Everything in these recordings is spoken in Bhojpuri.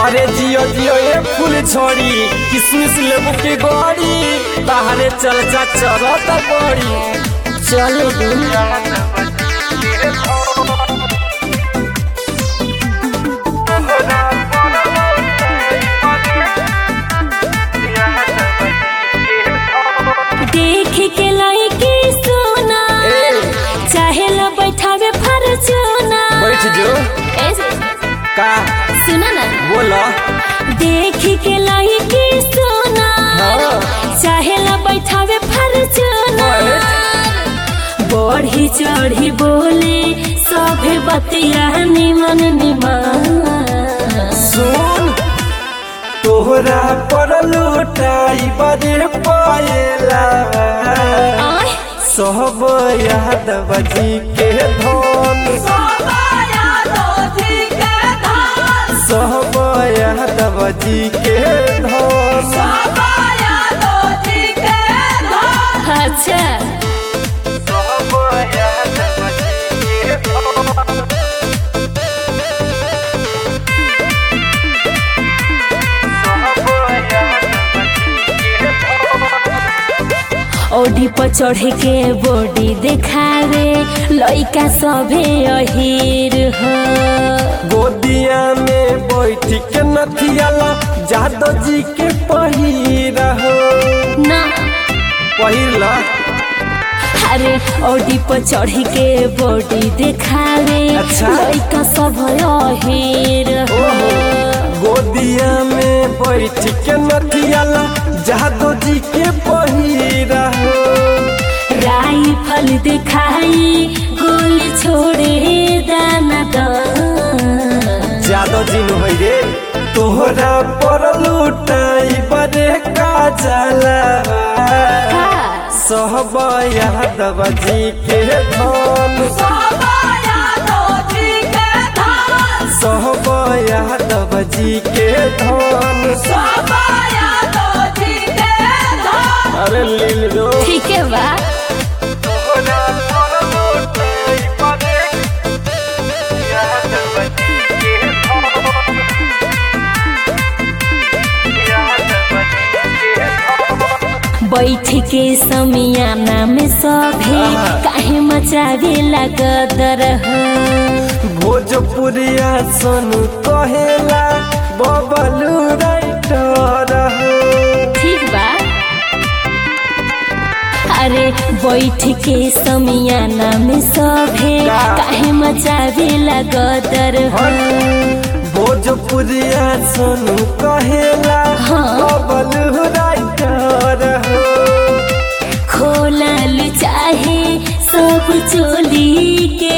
अरे जियो जियो ये फूल छोड़ी किसमिस लेबू की गोरी बाहरे चल जा चरत गोरी चल दू देख के लड़की सोना ए चाहे ला बैठावे फरचूना बैठ जो ऐसे का सुना ना बोला देख के लड़की सोना हाँ। चाहे ला बैठावे फरचूना बढ़ी चढ़ी बोले सभे बतिया निमन निमन सुन तोहरा पर लुटाई बड़े पाएला आय सब यादव जी के धन सब यादव जी के धन अच्छा सब यादव जी के धन ओढ़ी पर चढ़ के बॉडी देखावे लइका सभे अहीर हो गोदिया में बैठ के नथियाला जादव जी के पहिरा हो ना पहिरला अरे ओढ़ी पर चढ़ के बॉडी देखावे अच्छा। लइका सब अहीर हो गोदिया में बैठ के नथियाला जादव जी के पहिरा हो राइफल दिखाई गोली छोड़े दाना दान जादव जी नु होइ रे तोहरा पर लुटाई बड़े का जाला सब यादव जी के धन सब यादव जी के धन अरे लील रो ठीक है बा तोहरा पर लुटाई बड़े यादव जी के धन यादव जी के धन बैठ के समियाना में सभे आहा। काहे मचावे लगदर हो भोजपुरिया सोनू कहेला बबलू राइटर हो ठीक बा अरे बैठ के समियाना में सभे का? काहे मचावे लगदर हो भोजपुरिया सोनू कहेला हाँ। बबलू राइटर हो खोलल चाहे सब चोली के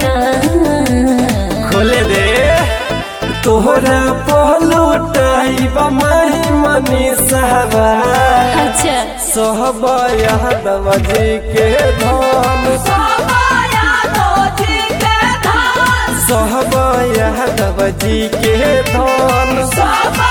बटन खोले दे तोहरा पहलू टाइब माही मनी सहबा अच्छा सहब यादव जी के धन सहब यादव जी के धन